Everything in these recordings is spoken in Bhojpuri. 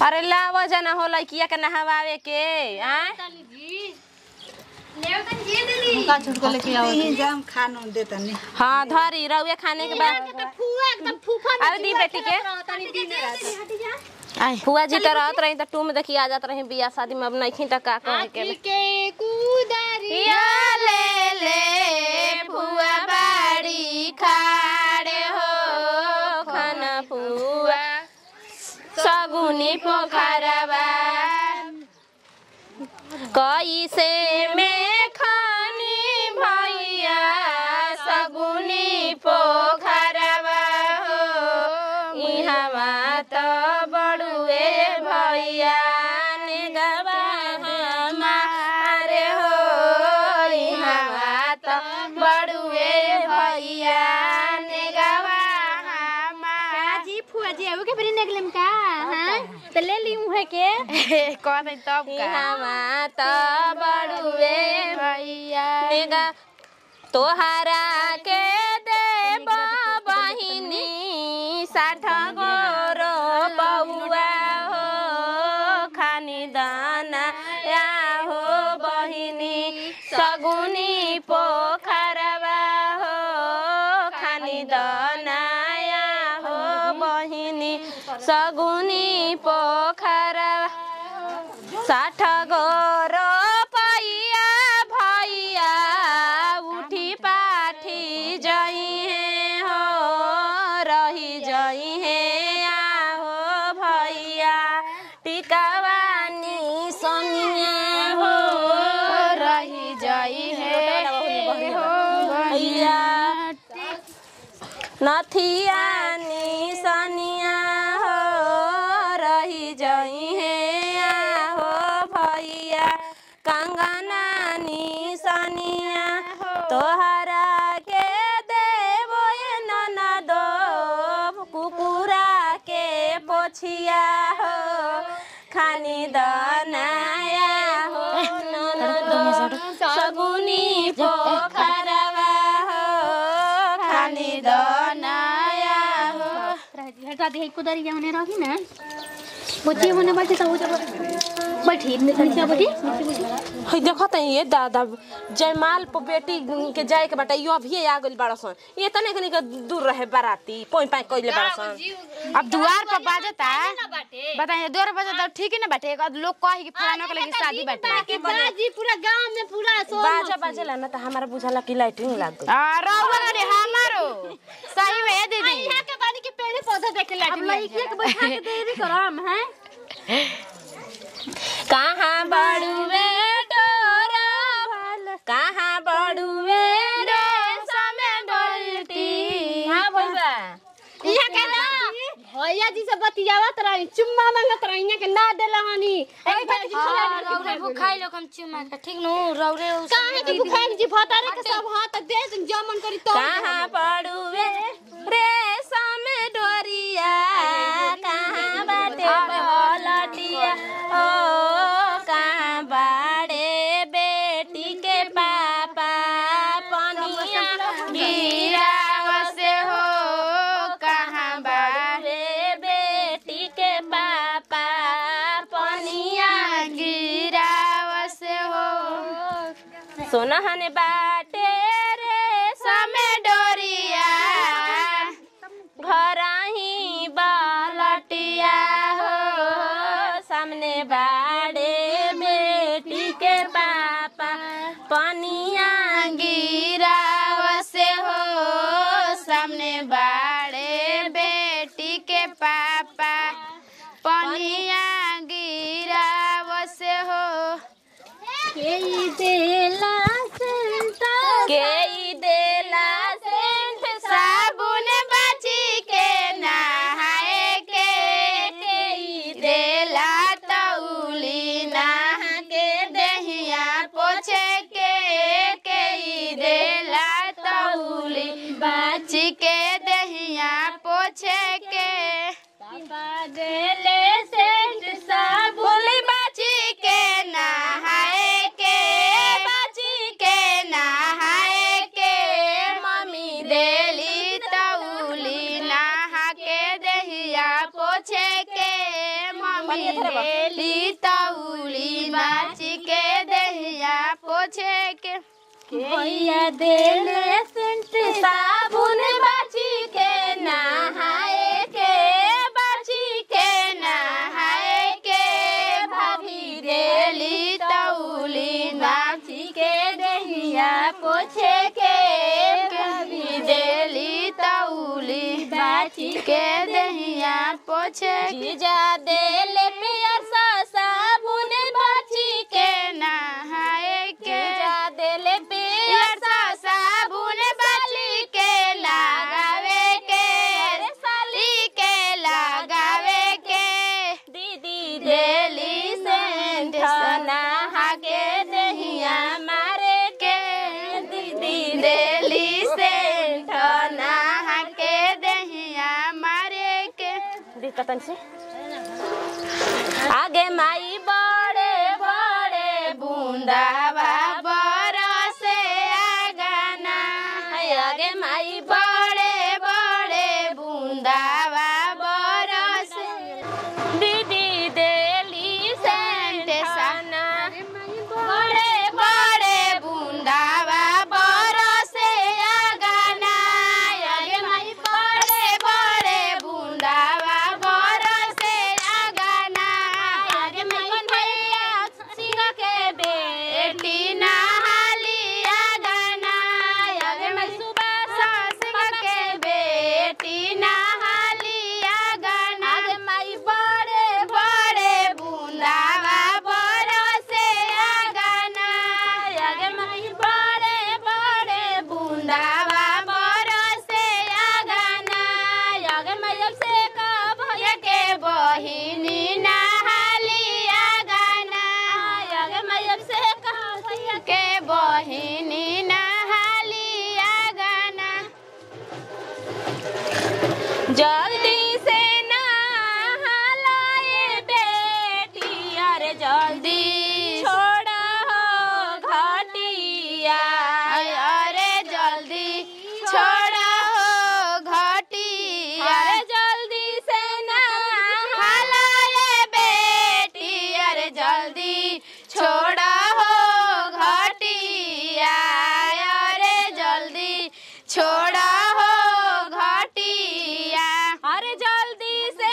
अरे लाव जना हो लइकिया के नहवावे के आय का छोट के लेके आओ यही जाम खानो देता नहीं हाँ धरी रउए खाने के बाद अरे दी बेटी के आई फुआ जी तो रहत रही तो टूम देखी आ जात रही बियाह शादी में अब नहीं त का कहे के के कुदारी या ले ले फुआ बाड़ी खाड़े हो खाना फुआ सगुनी पोखरवा कैसे में खानी भैया सगुनी पोखरवा हो इहवा तो बड़ुए भैया निगवा हमारे हो इहवा तो बड़ुए भैया निगवा हमारे जी फुआ जी अब के फिर निकलम का हां तो ले ली मुहे के कह दे तब का इहवा तो बड़ुए भैया निगा तोहरा के देव बहिनी साठ गोरो बउआ हो खानी दाना या हो बहिनी सगुनी पोखरवा हो खानी दाना या हो बहिनी सगुनी पोखरवा साठ गोरो पैया भैया उठी पाठी जई है हो रही जई है आहो भैया टिकावानी सोनिया हो रही जई है हो भैया नथियानी सनिया हो रही जई है हो भैया कंगनानी सनिया तोहरा के देवो ननदो कुकुरा के पोछिया हो खानी दनाया हो ननदो सगुनी पोखरवा हो खानी दनाया हो हटा दे कुदारी जाने रही ना बच्चे होने बैठे तो उधर बैठी नीचे बैठी हई देखो त ये दादा जयमाल पर बेटी के जाए के बाटा यो अभी आ गइल बाड़ा सन ये तने कनी के दूर रहे बाराती पोई पाई कइले बाड़ा सन अब दुआर पर बाजता बताइए दूर बजता ठीक ही ना बाटे एक आध लोग कहे कि फलाना के लगी शादी बाटे के बाजी पूरा गांव में पूरा सो बाजा बाजेला ना त हमारा बुझाला कि लाइटिंग लाग गइल आ रहुआ रे हमारो सही में है दीदी यहाँ के बानी के पेड़ पौधा देख ले अब लड़की के बैठा के देरी करम हैं कहाँ बड़ुए डोरा भल कहाँ बड़ुए रेशम डोलती हां भइबा यहाँ के ना भैया जी से बतियावत रही चुम्मा मांगत रही यहाँ के ना देला हनी एक बार जी खिला बुखाई लोग हम चुमा के ठीक नु रौरे उस काहे के बुखार जी भतारे के सब हाथ दे तुम जमन करी तो कहाँ पड़ुए रेशम डोरिया कहाँ बाटे बलटिया ओ कहाँ बाड़े बेटी के पापा पनिया गिराव से हो कहाँ बाड़े बेटी के पापा पनिया गिराव से हो सोनहन बाटे रे समे डोरिया घर ही बालटिया हो सामने बाड़े बेटी के पापा पनिया गिराव से हो सामने बाड़े बेटी के पापा पनिया गिराव से हो के देला सेंटा के ई देला सेंट साबुन बची के नहाए के के ई देला तौली नहा के दहिया पोछे के के ई देला तौली बची के दहिया पोछे के देले सेंट साबुन बची के नहाए के बची के नहाए के मम्मी देली तौली नहा के दहिया पोछे के मम्मी पानी इधर बा। ली तौली माची के दहिया पोछे के भैया देले सेंट साबुन बाची के नहाए के बाची के नहाए के भाभी देली तौली बाची के दहिया पोछे के भाभी देली तौली बाची के दहिया पोछे के जीजा देले पियर सा साबुन बाची के नहाए के जीजा देले पियर पियर सा साबुन बाली के लगावे के साली के लगावे के दीदी देली सेंट नहा के दहिया मारे के दीदी देली सेंट नहा के दहिया मारे के दिक्कतन से आगे माई बड़े बड़े बूंदावा बरसे आगना आगे माई बड़े बड़े बूंदावा बरसे दीदी देली सेंट साना बड़े बड़े बूंदावा बरसे आगना आगे माई बड़े बड़े बूंदावा बरसे आगना आगे माई भैया सिंह के बेटी नहाली आगना आगे माई सुबह सिंह के बेटी नहाली आगना आगे माई बड़े बड़े बूंदावा बरसे आगना आगे माई बड़े बड़े बूंदावा बरसे आगना आगे माई अब से का भैया के बहिनी नहाली आगना आगे माई अब से का भैया के बहिनी नहाली आगना जल्दी से नहालाए बेटी अरे जल्दी छोड़ा हो घाटिया अरे जल्दी छोड़ा हो घटिया अरे जल्दी से हलाए बेटी अरे जल्दी छोड़ा हो घटिया अरे जल्दी छोड़ा हो घटिया अरे जल्दी से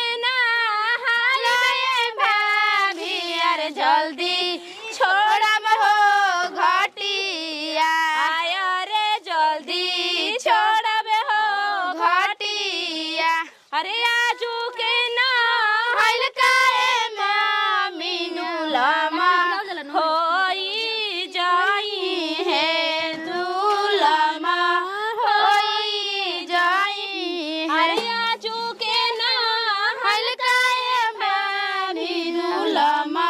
हलाए भाभी अरे जल्दी छोड़ब हो घटिया आय रे जल्दी छोड़ब हो घटिया अरे आजू के ना हलकाए मीनू लमा होई जाई है दुलमा होई जाई अरे है आजू के ना हलकाए मीनू लमा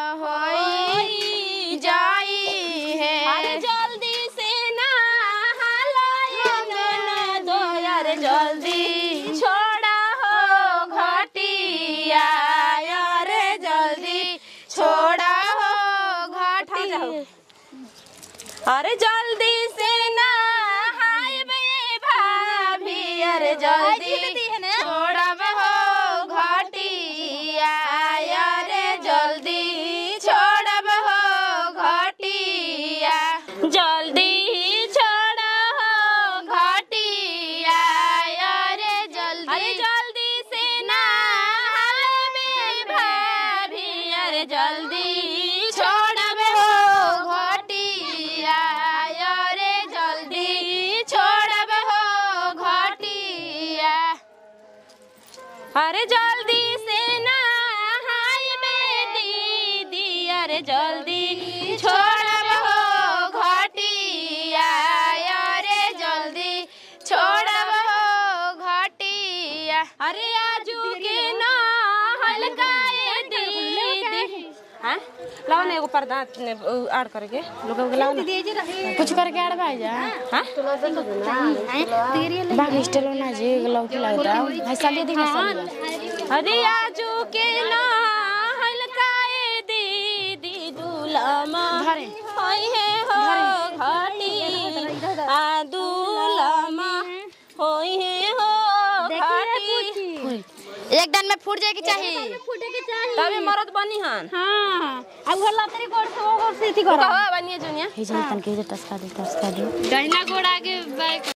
होई जाई है अरे जल्दी से ना हलाए दो यार जल्दी छोड़ा हो घटिया अरे जल्दी छोड़ा हो घटिया अरे जल्दी से ना हाय बे भाभी अरे जल्दी छोड़ब हो घटिया अरे जल्दी छोड़ब हो घटिया जल्दी छोड़ा हो घटिया अरे जल्दी अरे जल्दी से ना हाय बे भाभी अरे जल्दी छोड़ब हो घटिया अरे जल्दी छोड़ब हो घटिया अरे जल्दी से ना हाय बे दीदी अरे जल्दी छोड़ब हो घटिया अरे जल्दी छोड़ब हो घटिया अरे आजू के ना हलकाए दीदी हाँ लाओ ना एगो पर्दा ने आड़ करके लोग लाओ ना कुछ करके आड़ भाई जा हाँ बाग स्टेल ना जी लौकी लगता है साली दिन साली अरे आजू के ना हलकाए दीदी दुलामा धरे। होई है हो घाटी आ दुलामा होई है हो घाटी एक दिन में फूट जाए के चाहिए फूटे के चाहिए तबे मरद बनी हन हाँ अब वो लतरी गोड़ से वो गोड़ से थी करो कहो बनिए जुनिया हे जन तन के जे टसका दे टसका दे दहिना गोड़ आगे बाइक